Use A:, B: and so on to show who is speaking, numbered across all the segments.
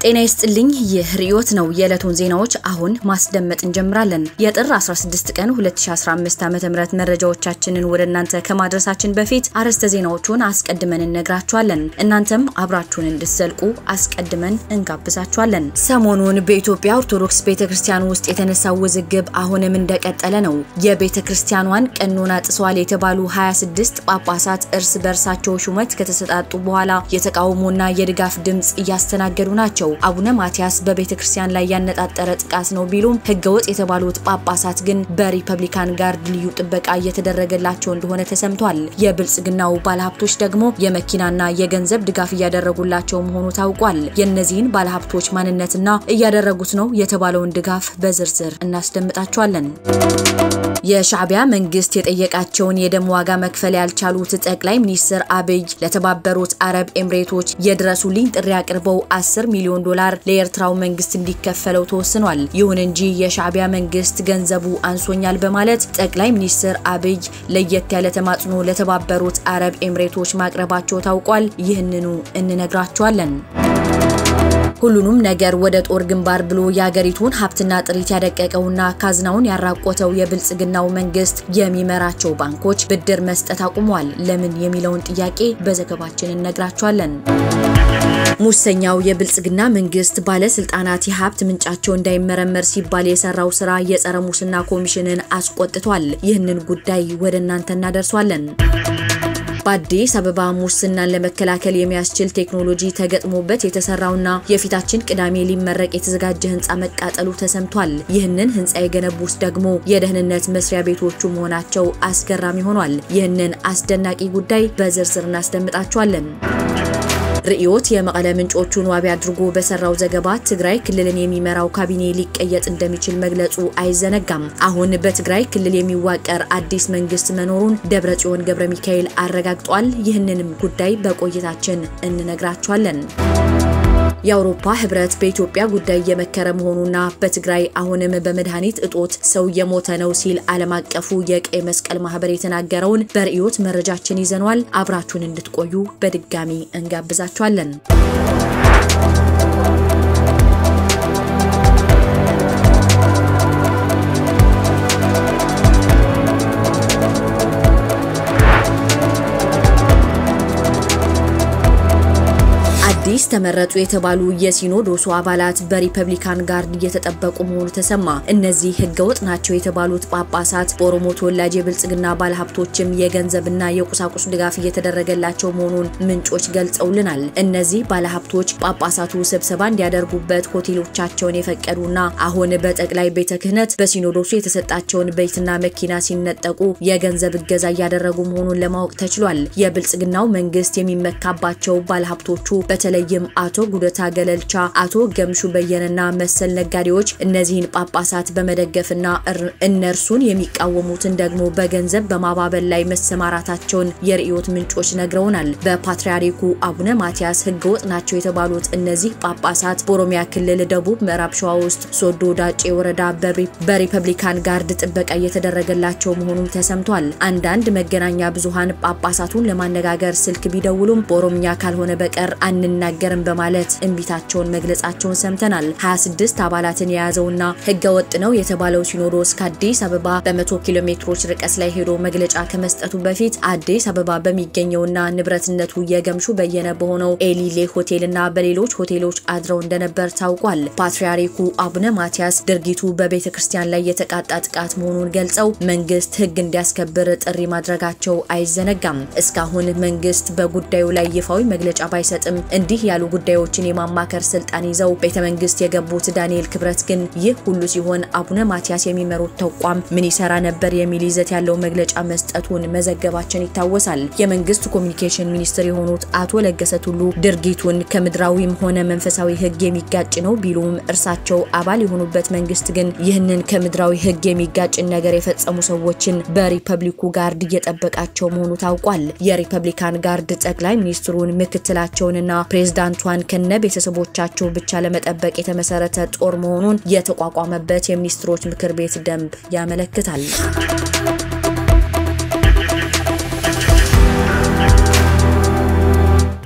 A: ጤና ይስጥልኝ። ይህ ርዕዮት ነው። የዕለቱን ዜናዎች አሁን ማስደመጥ እንጀምራለን። የጥር 16 ቀን 2015 ዓ.ም መረጃዎቻችንን ወደ እናንተ ከማድረሳችን በፊት አርዕስተ ዜናዎቹን አስቀድመን እነግራችኋለን። እናንተም አብራችሁን እንድትዘልቁ አስቀድመን እንጋብዛችኋለን። ሰሞኑን በኢትዮጵያ ኦርቶዶክስ ቤተ ክርስቲያን ውስጥ የተነሳው ውዝግብ አሁንም እንደቀጠለ ነው። የቤተ ክርስቲያኗን ቀኖና ጥሰዋል የተባሉ 26 ጳጳሳት እርስ በርሳቸው ሹመት ከተሰጣጡ በኋላ የተቃውሞና የድጋፍ ድምፅ እያስተናገዱ ናቸው። አቡነ ማቲያስ በቤተ ክርስቲያን ላይ ያነጣጠረ ጥቃት ነው ቢሉም ህገወጥ የተባሉት ጳጳሳት ግን በሪፐብሊካን ጋርድ ልዩ ጥበቃ እየተደረገላቸው እንደሆነ ተሰምቷል። የብልጽግናው ባለሀብቶች ደግሞ የመኪናና የገንዘብ ድጋፍ እያደረጉላቸው መሆኑ ታውቋል። የእነዚህን ባለሀብቶች ማንነትና እያደረጉት ነው የተባለውን ድጋፍ በዝርዝር እናስደምጣቸዋለን። የሻዕቢያ መንግስት የጠየቃቸውን የደም ዋጋ መክፈል ያልቻሉት ጠቅላይ ሚኒስትር አብይ ለተባበሩት አረብ ኤምሬቶች የድረሱልኝ ጥሪ አቅርበው 10 ሚሊዮን ዶላር ለኤርትራው መንግስት እንዲከፈለው ተወስኗል። ይሁን እንጂ የሻዕቢያ መንግስት ገንዘቡ አንሶኛል በማለት ጠቅላይ ሚኒስትር አብይ ለየት ያለ ተማጽኖ ለተባበሩት አረብ ኤምሬቶች ማቅረባቸው ታውቋል። ይህንኑ እንነግራቸዋለን። ሁሉንም ነገር ወደ ጦር ግንባር ብሎ የሀገሪቱን ሀብትና ጥሪት ያደቀቀውና ካዝናውን ያራቆተው የብልጽግናው መንግስት የሚመራቸው ባንኮች ብድር መስጠት አቁሟል። ለምን የሚለውን ጥያቄ በዘገባችን እነግራቸዋለን። ሙሰኛው የብልጽግና መንግስት ባለስልጣናት የሀብት ምንጫቸው እንዳይመረመር ሲባል የሰራው ስራ የጸረ ሙስና ኮሚሽንን አስቆጥቷል። ይህንን ጉዳይ ወደ እናንተ እናደርሷለን። በአዲስ አበባ ሙስናን ለመከላከል የሚያስችል ቴክኖሎጂ ተገጥሞበት የተሰራውና የፊታችን ቅዳሜ ሊመረቅ የተዘጋጀ ህንፃ መቃጠሉ ተሰምቷል። ይህንን ህንፃ የገነቡት ደግሞ የደህንነት መስሪያ ቤቶቹ መሆናቸው አስገራሚ ሆኗል። ይህንን አስደናቂ ጉዳይ በዝርዝር እናስደምጣቸዋለን። ርዕዮት የመቀለ ምንጮቹን ዋቢ አድርጎ በሰራው ዘገባ ትግራይ ክልልን የሚመራው ካቢኔ ሊቀየጥ እንደሚችል መግለጹ አይዘነጋም። አሁን በትግራይ ክልል የሚዋቀር አዲስ መንግስት መኖሩን ደብረጽዮን ገብረ ሚካኤል አረጋግጧል። ይህንንም ጉዳይ በቆይታችን እንነግራቸዋለን። የአውሮፓ ህብረት በኢትዮጵያ ጉዳይ እየመከረ መሆኑና በትግራይ አሁንም በመድኃኒት እጦት ሰው እየሞተ ነው ሲል ዓለም አቀፉ የቀይ መስቀል ማህበር የተናገረውን በርዕዮት መረጃችን ይዘኗል። አብራችሁን እንድትቆዩ በድጋሚ እንጋብዛችኋለን። አዲስ ተመረጡ የተባሉ የሲኖዶሱ አባላት በሪፐብሊካን ጋርድ እየተጠበቁ መሆኑ ተሰማ። እነዚህ ህገወጥ ናቸው የተባሉት ጳጳሳት በኦሮሞ ተወላጅ የብልጽግና ባለሀብቶችም የገንዘብና የቁሳቁስ ድጋፍ እየተደረገላቸው መሆኑን ምንጮች ገልጸውልናል። እነዚህ ባለሀብቶች ጳጳሳቱ ስብሰባ እንዲያደርጉበት ሆቴሎቻቸውን የፈቀዱና አሁን በጠቅላይ ቤተ ክህነት በሲኖዶሱ የተሰጣቸውን ቤትና መኪና ሲነጠቁ የገንዘብ እገዛ እያደረጉ መሆኑን ለማወቅ ተችሏል። የብልጽግናው መንግስት የሚመካባቸው ባለሀብቶቹ በተለይም አቶ ጉደታ ገለልቻ፣ አቶ ገምሹ በየነና መሰል ነጋዴዎች እነዚህን ጳጳሳት በመደገፍና እነርሱን የሚቃወሙትን ደግሞ በገንዘብ በማባበል ላይ መሰማራታቸውን የርዕዮት ምንጮች ነግረውናል። በፓትርያርኩ አቡነ ማቲያስ ህገወጥ ናቸው የተባሉት እነዚህ ጳጳሳት በኦሮሚያ ክልል ደቡብ ምዕራብ ሸዋ ውስጥ ሶዶ ዳጬ ወረዳ በሪፐብሊካን ጋርድ ጥበቃ እየተደረገላቸው መሆኑም ተሰምቷል። አንዳንድ መገናኛ ብዙሃን ጳጳሳቱን ለማነጋገር ስልክ ቢደውሉም በኦሮምኛ ካልሆነ በቀር አንናገርም በማለት እምቢታቸውን መግለጻቸውን ሰምተናል። 26 አባላትን የያዘውና ህገ ወጥ ነው የተባለው ሲኖዶስ ከአዲስ አበባ በመቶ ኪሎ ሜትሮች ርቀት ላይ ሄዶ መግለጫ ከመስጠቱ በፊት አዲስ አበባ በሚገኘውና ንብረትነቱ የገምሹ በየነ በሆነው ኤሊሌ ሆቴልና በሌሎች ሆቴሎች አድረው እንደነበር ታውቋል። ፓትርያርኩ አቡነ ማቲያስ ድርጊቱ በቤተ ክርስቲያን ላይ የተቃጣ ጥቃት መሆኑን ገልጸው መንግስት ህግ እንዲያስከብር ጥሪ ማድረጋቸው አይዘነጋም። እስካሁን መንግስት በጉዳዩ ላይ ይፋዊ መግለጫ ባይሰጥም እንዲህ ያሉ ጉዳዮችን የማማከር ስልጣን ይዘው ቤተ መንግስት የገቡት ዳንኤል ክብረት ግን ይህ ሁሉ ሲሆን አቡነ ማቲያስ የሚመሩት ተቋም ምን ይሰራ ነበር የሚል ይዘት ያለው መግለጫ መስጠቱን መዘገባችን ይታወሳል። የመንግስት ኮሚኒኬሽን ሚኒስትር የሆኑት አቶ ለገሰ ቱሉ ድርጊቱን ከምድራዊም ሆነ መንፈሳዊ ህግ የሚጋጭ ነው ቢሉም እርሳቸው አባል የሆኑበት መንግስት ግን ይህንን ከምድራዊ ህግ የሚጋጭን ነገር የፈጸሙ ሰዎችን በሪፐብሊኩ ጋርድ እየጠበቃቸው መሆኑ ታውቋል። የሪፐብሊካን ጋርድ ጠቅላይ ሚኒስትሩን ምክትላቸውንና ፕሬዝዳንቷን ከነ ቤተሰቦቻቸው ብቻ ለመጠበቅ የተመሰረተ ጦር መሆኑን የተቋቋመበት የሚኒስትሮች ምክር ቤት ደንብ ያመለክታል።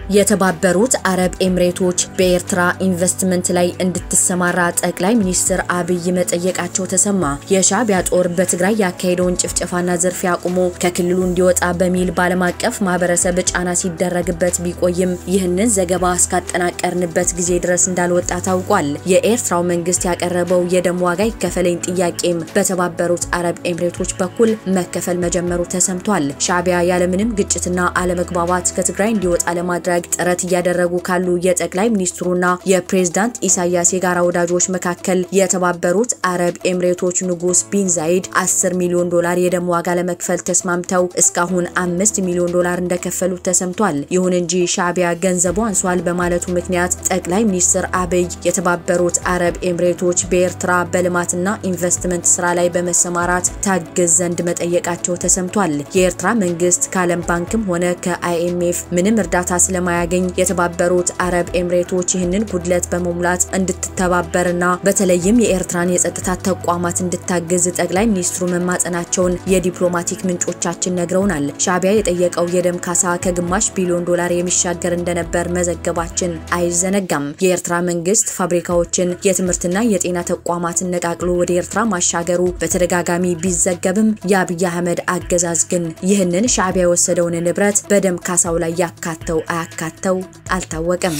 A: የተባበሩት አረብ ኤምሬቶች በኤርትራ ኢንቨስትመንት ላይ እንድትሰማራ ጠቅላይ ሚኒስትር አብይ መጠየቃቸው ተሰማ። የሻዕቢያ ጦር በትግራይ ያካሄደውን ጭፍጨፋና ዝርፊያ አቁሞ ከክልሉ እንዲወጣ በሚል በዓለም አቀፍ ማህበረሰብ ጫና ሲደረግበት ቢቆይም ይህንን ዘገባ እስካጠናቀርንበት ጊዜ ድረስ እንዳልወጣ ታውቋል። የኤርትራው መንግስት ያቀረበው የደም ዋጋ ይከፈለኝ ጥያቄም በተባበሩት አረብ ኤምሬቶች በኩል መከፈል መጀመሩ ተሰምቷል። ሻዕቢያ ያለምንም ግጭትና አለመግባባት ከትግራይ እንዲወጣ ለማድረግ ጥረት እያደረጉ ካሉ የጠቅላይ ሚኒስትሩና የፕሬዝዳንት ኢሳያስ የጋራ ወዳጆች መካከል የተባበሩት አረብ ኤምሬቶች ንጉስ ቢን ዛይድ 10 ሚሊዮን ዶላር የደም ዋጋ ለመክፈል ተስማምተው እስካሁን አምስት ሚሊዮን ዶላር እንደከፈሉ ተሰምቷል። ይሁን እንጂ ሻዕቢያ ገንዘቡ አንሷል በማለቱ ምክንያት ጠቅላይ ሚኒስትር አብይ የተባበሩት አረብ ኤምሬቶች በኤርትራ በልማትና ኢንቨስትመንት ስራ ላይ በመሰማራት ታግዝ ዘንድ መጠየቃቸው ተሰምቷል። የኤርትራ መንግስት ከዓለም ባንክም ሆነ ከአይኤምኤፍ ምንም እርዳታ ስለ ማያገኝ የተባበሩት አረብ ኤምሬቶች ይህንን ጉድለት በመሙላት እንድትተባበርና በተለይም የኤርትራን የጸጥታ ተቋማት እንድታግዝ ጠቅላይ ሚኒስትሩ መማጸናቸውን የዲፕሎማቲክ ምንጮቻችን ነግረውናል። ሻዕቢያ የጠየቀው የደም ካሳ ከግማሽ ቢሊዮን ዶላር የሚሻገር እንደነበር መዘገባችን አይዘነጋም። የኤርትራ መንግስት ፋብሪካዎችን፣ የትምህርትና የጤና ተቋማትን ነቃቅሎ ወደ ኤርትራ ማሻገሩ በተደጋጋሚ ቢዘገብም የአብይ አህመድ አገዛዝ ግን ይህንን ሻዕቢያ የወሰደውን ንብረት በደም ካሳው ላይ ያካተው አያካተው አልታወቀም።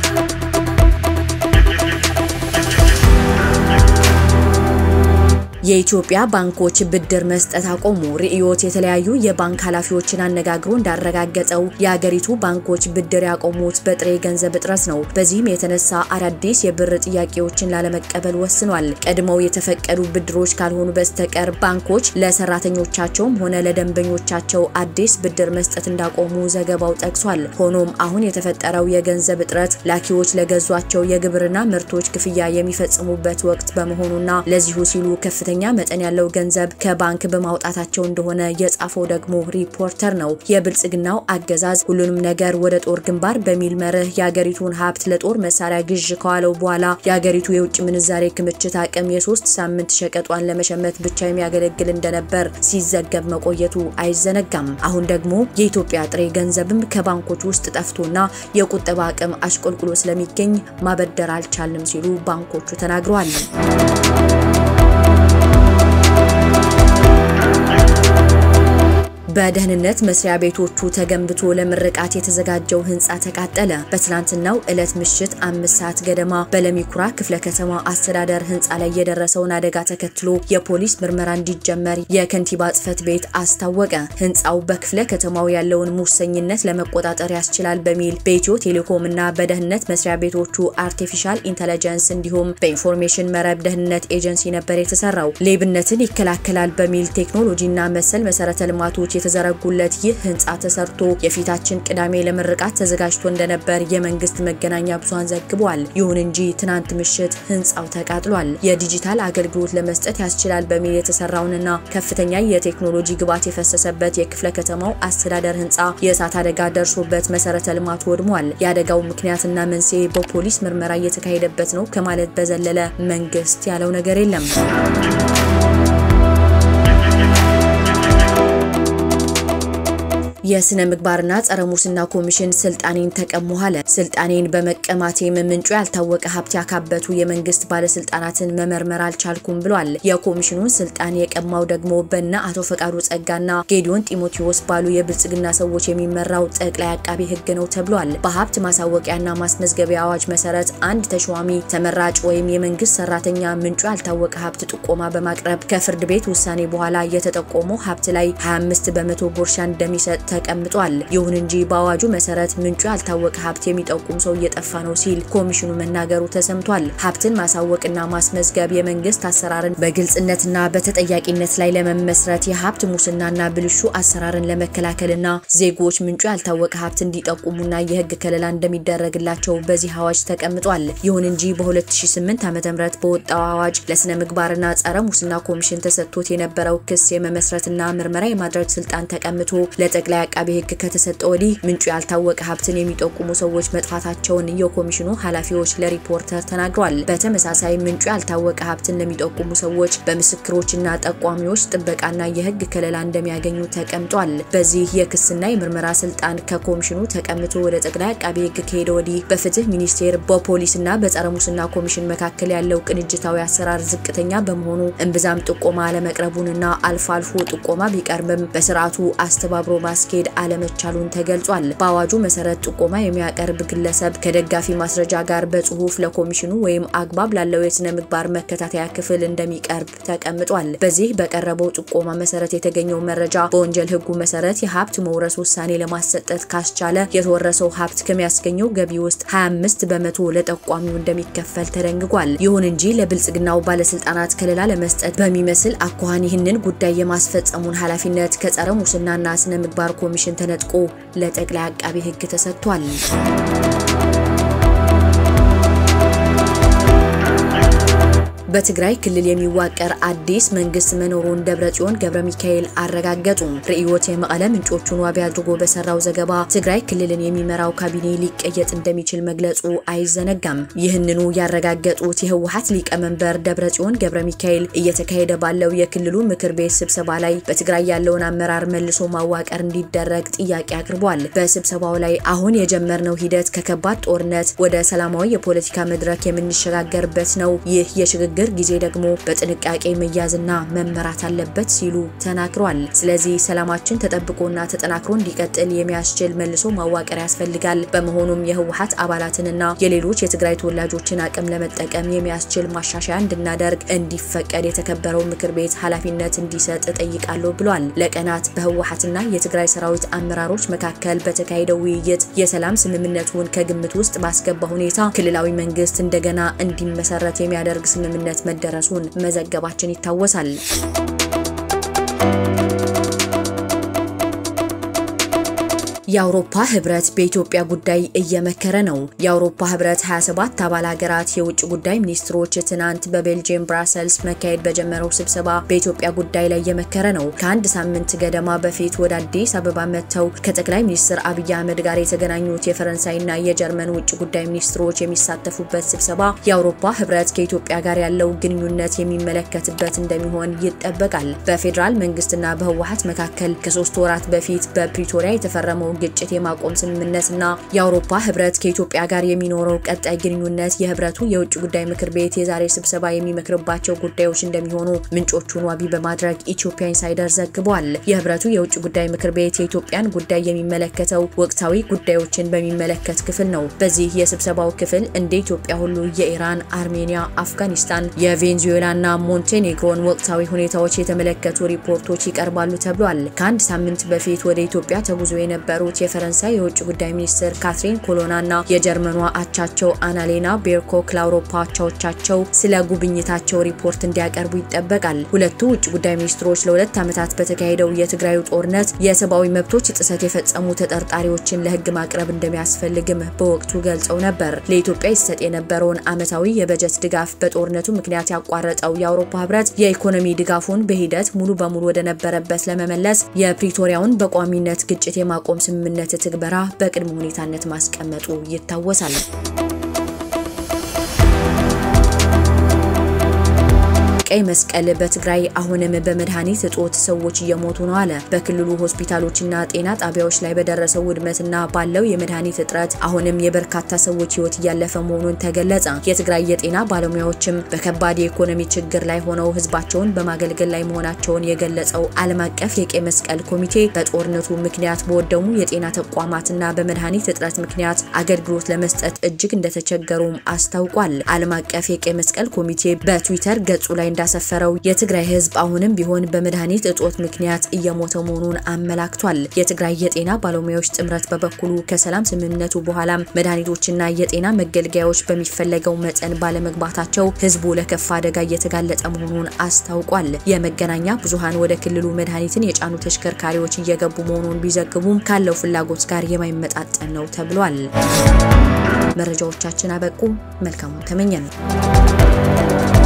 A: የኢትዮጵያ ባንኮች ብድር መስጠት አቆሙ። ርዕዮት የተለያዩ የባንክ ኃላፊዎችን አነጋግሮ እንዳረጋገጠው የአገሪቱ ባንኮች ብድር ያቆሙት በጥሬ ገንዘብ እጥረት ነው። በዚህም የተነሳ አዳዲስ የብር ጥያቄዎችን ላለመቀበል ወስኗል። ቀድመው የተፈቀዱ ብድሮች ካልሆኑ በስተቀር ባንኮች ለሰራተኞቻቸውም ሆነ ለደንበኞቻቸው አዲስ ብድር መስጠት እንዳቆሙ ዘገባው ጠቅሷል። ሆኖም አሁን የተፈጠረው የገንዘብ እጥረት ላኪዎች ለገዟቸው የግብርና ምርቶች ክፍያ የሚፈጽሙበት ወቅት በመሆኑና ለዚሁ ሲሉ ከፍተኛ ከፍተኛ መጠን ያለው ገንዘብ ከባንክ በማውጣታቸው እንደሆነ የጻፈው ደግሞ ሪፖርተር ነው። የብልጽግናው አገዛዝ ሁሉንም ነገር ወደ ጦር ግንባር በሚል መርህ የአገሪቱን ሀብት ለጦር መሳሪያ ግዥ ከዋለው በኋላ የአገሪቱ የውጭ ምንዛሬ ክምችት አቅም የሶስት ሳምንት ሸቀጧን ለመሸመት ብቻ የሚያገለግል እንደነበር ሲዘገብ መቆየቱ አይዘነጋም። አሁን ደግሞ የኢትዮጵያ ጥሬ ገንዘብም ከባንኮች ውስጥ ጠፍቶና የቁጠባ አቅም አሽቆልቁሎ ስለሚገኝ ማበደር አልቻልም ሲሉ ባንኮቹ ተናግረዋል። በደህንነት መስሪያ ቤቶቹ ተገንብቶ ለምርቃት የተዘጋጀው ህንፃ ተቃጠለ። በትናንትናው ዕለት ምሽት አምስት ሰዓት ገደማ በለሚኩራ ክፍለ ከተማ አስተዳደር ህንፃ ላይ የደረሰውን አደጋ ተከትሎ የፖሊስ ምርመራ እንዲጀመር የከንቲባ ጽሕፈት ቤት አስታወቀ። ህንፃው በክፍለ ከተማው ያለውን ሙሰኝነት ለመቆጣጠር ያስችላል በሚል በኢትዮ ቴሌኮም እና በደህንነት መስሪያ ቤቶቹ አርቲፊሻል ኢንተለጀንስ እንዲሁም በኢንፎርሜሽን መረብ ደህንነት ኤጀንሲ ነበር የተሰራው። ሌብነትን ይከላከላል በሚል ቴክኖሎጂና መሰል መሰረተ ልማቶች የተዘረጉለት ይህ ህንፃ ተሰርቶ የፊታችን ቅዳሜ ለምርቃት ተዘጋጅቶ እንደነበር የመንግስት መገናኛ ብዙሃን ዘግቧል። ይሁን እንጂ ትናንት ምሽት ህንፃው ተቃጥሏል። የዲጂታል አገልግሎት ለመስጠት ያስችላል በሚል የተሰራውንና ከፍተኛ የቴክኖሎጂ ግብዓት የፈሰሰበት የክፍለ ከተማው አስተዳደር ህንፃ የእሳት አደጋ ደርሶበት መሰረተ ልማቱ ወድሟል። የአደጋው ምክንያትና መንስኤ በፖሊስ ምርመራ እየተካሄደበት ነው ከማለት በዘለለ መንግስት ያለው ነገር የለም። የስነ ምግባርና ጸረ ሙስና ኮሚሽን ስልጣኔን ተቀሙ አለ። ስልጣኔን በመቀማቴም ምንጩ ያልታወቀ ሀብት ያካበቱ የመንግስት ባለስልጣናትን መመርመር አልቻልኩም ብሏል። የኮሚሽኑን ስልጣን የቀማው ደግሞ በነ አቶ ፈቃዱ ጸጋና ጌዲዮን ጢሞቴዎስ ባሉ የብልጽግና ሰዎች የሚመራው ጠቅላይ አቃቢ ህግ ነው ተብሏል። በሀብት ማሳወቂያና ማስመዝገቢያ አዋጅ መሰረት አንድ ተሿሚ ተመራጭ ወይም የመንግስት ሰራተኛ ምንጩ ያልታወቀ ሀብት ጥቆማ በማቅረብ ከፍርድ ቤት ውሳኔ በኋላ የተጠቆመው ሀብት ላይ 25 በመቶ ጉርሻ እንደሚሰጥ ተቀምጧል። ይሁን እንጂ በአዋጁ መሰረት ምንጩ ያልታወቀ ሀብት የሚጠቁም ሰው እየጠፋ ነው ሲል ኮሚሽኑ መናገሩ ተሰምቷል። ሀብትን ማሳወቅና ማስመዝገብ የመንግስት አሰራርን በግልጽነትና በተጠያቂነት ላይ ለመመስረት የሀብት ሙስናና ብልሹ አሰራርን ለመከላከልና ዜጎች ምንጩ ያልታወቀ ሀብት እንዲጠቁሙና የህግ ከለላ እንደሚደረግላቸው በዚህ አዋጅ ተቀምጧል። ይሁን እንጂ በ2008 ዓ.ም በወጣው አዋጅ ለስነ ምግባርና ጸረ ሙስና ኮሚሽን ተሰጥቶት የነበረው ክስ የመመስረትና ምርመራ የማድረግ ስልጣን ተቀምቶ ለጠቅላይ አቃቤ ሕግ ከተሰጠ ወዲህ ምንጩ ያልታወቀ ሀብትን የሚጠቁሙ ሰዎች መጥፋታቸውን የኮሚሽኑ ኃላፊዎች ለሪፖርተር ተናግረዋል። በተመሳሳይ ምንጩ ያልታወቀ ሀብትን ለሚጠቁሙ ሰዎች በምስክሮችና ጠቋሚዎች ጥበቃና የሕግ ከለላ እንደሚያገኙ ተቀምጧል። በዚህ የክስና የምርመራ ስልጣን ከኮሚሽኑ ተቀምቶ ወደ ጠቅላይ አቃቤ ሕግ ከሄደ ወዲህ በፍትህ ሚኒስቴር በፖሊስና በጸረ ሙስና ኮሚሽን መካከል ያለው ቅንጅታዊ አሰራር ዝቅተኛ በመሆኑ እምብዛም ጥቆማ አለመቅረቡንና አልፎ አልፎ ጥቆማ ቢቀርብም በስርዓቱ አስተባብሮ ማስኬድ አለመቻሉን ተገልጿል። በአዋጁ መሰረት ጥቆማ የሚያቀርብ ግለሰብ ከደጋፊ ማስረጃ ጋር በጽሁፍ ለኮሚሽኑ ወይም አግባብ ላለው የስነ ምግባር መከታተያ ክፍል እንደሚቀርብ ተቀምጧል። በዚህ በቀረበው ጥቆማ መሰረት የተገኘው መረጃ በወንጀል ህጉ መሰረት የሀብት መውረስ ውሳኔ ለማሰጠት ካስቻለ የተወረሰው ሀብት ከሚያስገኘው ገቢ ውስጥ 25 በመቶ ለጠቋሚው እንደሚከፈል ተደንግጓል። ይሁን እንጂ ለብልጽግናው ባለስልጣናት ከለላ ለመስጠት በሚመስል አኳኋን ይህንን ጉዳይ የማስፈጸሙን ኃላፊነት ከጸረ ሙስናና ስነ ምግባር ኮሚሽን ተነጥቆ ለጠቅላይ አቃቤ ሕግ ተሰጥቷል። በትግራይ ክልል የሚዋቀር አዲስ መንግስት መኖሩን ደብረጽዮን ገብረ ሚካኤል አረጋገጡ። ርዕዮት የመቀለ ምንጮቹን ዋቢ አድርጎ በሰራው ዘገባ ትግራይ ክልልን የሚመራው ካቢኔ ሊቀየጥ እንደሚችል መግለጹ አይዘነጋም። ይህንኑ ያረጋገጡት የህወሓት ሊቀመንበር ደብረጽዮን ገብረ ሚካኤል እየተካሄደ ባለው የክልሉ ምክር ቤት ስብሰባ ላይ በትግራይ ያለውን አመራር መልሶ ማዋቀር እንዲደረግ ጥያቄ አቅርቧል። በስብሰባው ላይ አሁን የጀመርነው ሂደት ከከባድ ጦርነት ወደ ሰላማዊ የፖለቲካ መድረክ የምንሸጋገርበት ነው። ይህ የሽግግር ጊዜ ደግሞ በጥንቃቄ መያዝና መመራት አለበት ሲሉ ተናግሯል። ስለዚህ ሰላማችን ተጠብቆና ተጠናክሮ እንዲቀጥል የሚያስችል መልሶ ማዋቀር ያስፈልጋል። በመሆኑም የህወሓት አባላትንና የሌሎች የትግራይ ተወላጆችን አቅም ለመጠቀም የሚያስችል ማሻሻያ እንድናደርግ እንዲፈቀድ የተከበረው ምክር ቤት ኃላፊነት እንዲሰጥ እጠይቃለሁ ብሏል። ለቀናት በህወሓትና የትግራይ ሰራዊት አመራሮች መካከል በተካሄደው ውይይት የሰላም ስምምነቱን ከግምት ውስጥ ባስገባ ሁኔታ ክልላዊ መንግስት እንደገና እንዲመሰረት የሚያደርግ ስምምነት መደረሱን መዘገባችን ይታወሳል። የአውሮፓ ህብረት በኢትዮጵያ ጉዳይ እየመከረ ነው። የአውሮፓ ህብረት 27 አባል ሀገራት የውጭ ጉዳይ ሚኒስትሮች ትናንት በቤልጅየም ብራሰልስ መካሄድ በጀመረው ስብሰባ በኢትዮጵያ ጉዳይ ላይ እየመከረ ነው። ከአንድ ሳምንት ገደማ በፊት ወደ አዲስ አበባ መጥተው ከጠቅላይ ሚኒስትር አብይ አህመድ ጋር የተገናኙት የፈረንሳይና የጀርመን ውጭ ጉዳይ ሚኒስትሮች የሚሳተፉበት ስብሰባ የአውሮፓ ህብረት ከኢትዮጵያ ጋር ያለው ግንኙነት የሚመለከትበት እንደሚሆን ይጠበቃል። በፌዴራል መንግስትና በህወሓት መካከል ከሶስት ወራት በፊት በፕሪቶሪያ የተፈረመው ግጭት የማቆም ስምምነትና የአውሮፓ ህብረት ከኢትዮጵያ ጋር የሚኖረው ቀጣይ ግንኙነት የህብረቱ የውጭ ጉዳይ ምክር ቤት የዛሬ ስብሰባ የሚመክርባቸው ጉዳዮች እንደሚሆኑ ምንጮቹን ዋቢ በማድረግ ኢትዮጵያ ኢንሳይደር ዘግቧል። የህብረቱ የውጭ ጉዳይ ምክር ቤት የኢትዮጵያን ጉዳይ የሚመለከተው ወቅታዊ ጉዳዮችን በሚመለከት ክፍል ነው። በዚህ የስብሰባው ክፍል እንደ ኢትዮጵያ ሁሉ የኢራን፣ አርሜኒያ፣ አፍጋኒስታን፣ የቬንዙዌላና ሞንቴኔግሮን ወቅታዊ ሁኔታዎች የተመለከቱ ሪፖርቶች ይቀርባሉ ተብሏል። ከአንድ ሳምንት በፊት ወደ ኢትዮጵያ ተጉዞ የነበሩ የፈረንሳይ የውጭ ጉዳይ ሚኒስትር ካትሪን ኮሎና እና የጀርመኗ አቻቸው አናሌና ቤርኮክ ለአውሮፓ አቻዎቻቸው ስለ ጉብኝታቸው ሪፖርት እንዲያቀርቡ ይጠበቃል። ሁለቱ ውጭ ጉዳይ ሚኒስትሮች ለሁለት ዓመታት በተካሄደው የትግራዩ ጦርነት የሰብአዊ መብቶች ጥሰት የፈጸሙ ተጠርጣሪዎችን ለህግ ማቅረብ እንደሚያስፈልግም በወቅቱ ገልጸው ነበር። ለኢትዮጵያ ይሰጥ የነበረውን ዓመታዊ የበጀት ድጋፍ በጦርነቱ ምክንያት ያቋረጠው የአውሮፓ ህብረት የኢኮኖሚ ድጋፉን በሂደት ሙሉ በሙሉ ወደ ነበረበት ለመመለስ የፕሪቶሪያውን በቋሚነት ግጭት የማቆም ስምምነት ትግበራ በቅድመ ሁኔታነት ማስቀመጡ ይታወሳል። ቀይ መስቀል በትግራይ አሁንም በመድኃኒት እጦት ሰዎች እየሞቱ ነው አለ። በክልሉ ሆስፒታሎችና ጤና ጣቢያዎች ላይ በደረሰው ውድመትና ባለው የመድኃኒት እጥረት አሁንም የበርካታ ሰዎች ህይወት እያለፈ መሆኑን ተገለጸ። የትግራይ የጤና ባለሙያዎችም በከባድ የኢኮኖሚ ችግር ላይ ሆነው ህዝባቸውን በማገልገል ላይ መሆናቸውን የገለጸው ዓለም አቀፍ የቀይ መስቀል ኮሚቴ በጦርነቱ ምክንያት በወደሙ የጤና ተቋማትና በመድኃኒት እጥረት ምክንያት አገልግሎት ለመስጠት እጅግ እንደተቸገሩም አስታውቋል። ዓለም አቀፍ የቀይ መስቀል ኮሚቴ በትዊተር ገጹ ላይ እንዳሰፈረው የትግራይ ህዝብ አሁንም ቢሆን በመድኃኒት እጦት ምክንያት እየሞተ መሆኑን አመላክቷል። የትግራይ የጤና ባለሙያዎች ጥምረት በበኩሉ ከሰላም ስምምነቱ በኋላም መድኃኒቶችና የጤና መገልገያዎች በሚፈለገው መጠን ባለመግባታቸው ህዝቡ ለከፋ አደጋ እየተጋለጠ መሆኑን አስታውቋል። የመገናኛ ብዙሃን ወደ ክልሉ መድኃኒትን የጫኑ ተሽከርካሪዎች እየገቡ መሆኑን ቢዘግቡም ካለው ፍላጎት ጋር የማይመጣጠን ነው ተብሏል። መረጃዎቻችን አበቁ። መልካሙን ተመኘን።